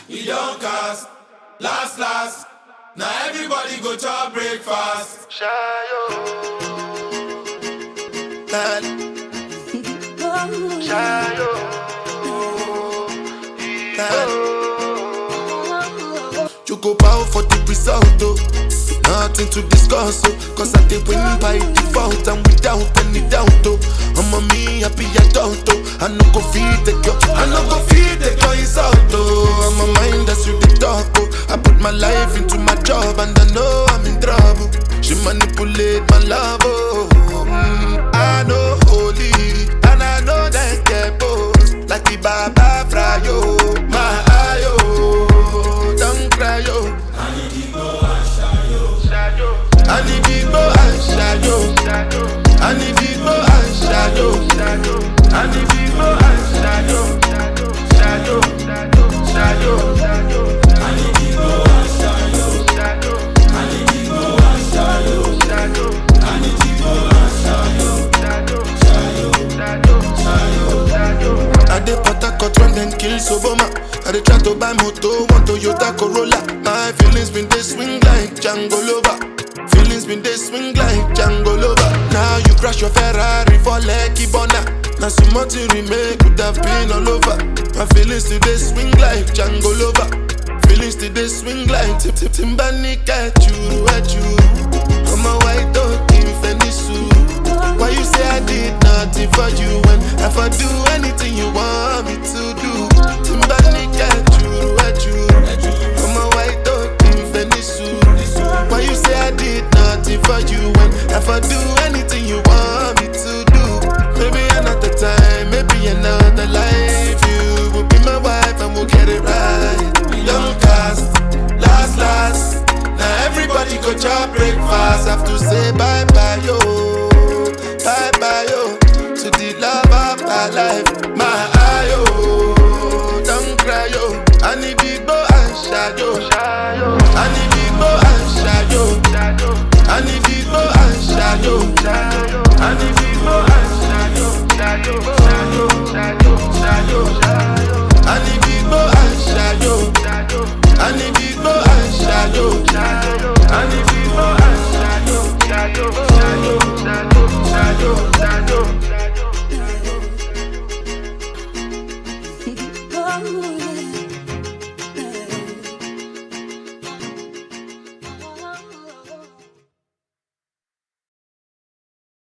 e don cast. Last last, na everybody go chop breakfast. Choco power for the result, oh. Nothing to discuss, oh. Cause I did win by default and without any doubt, oh. I'm a me happy adult, oh. I no go feed the girl, I no go feed the girl insult, oh. I'm a mind that's you the talk, oh. I put my life into my job and I know I'm in trouble. She manipulate my love, oh. Mm, I know holy and I know that get both. Like the Baba Frayo, my ayo, don't cry, yo. I need Igbo and Shayo. I need Igbo and Shayo. I need Igbo and Shayo. Shayo. Shayo. I dey Port Harcourt when dem kill Soboma. I dey try to buy moto, one Toyota Corolla. My feelings been dey swing like Django Lover. Feelings been dey swing like Django Lover. Now you crash your Ferrari for Lekki Bona. Now some more to remake could have been all over. My feelings still dey swing like Django Lover. Feelings still dey swing like Tip Tip Timbani Kachuru Echuru. I'm a white dog in Fenisu. Why you say I did nothing for you when if I do anything you want me to do? Timbani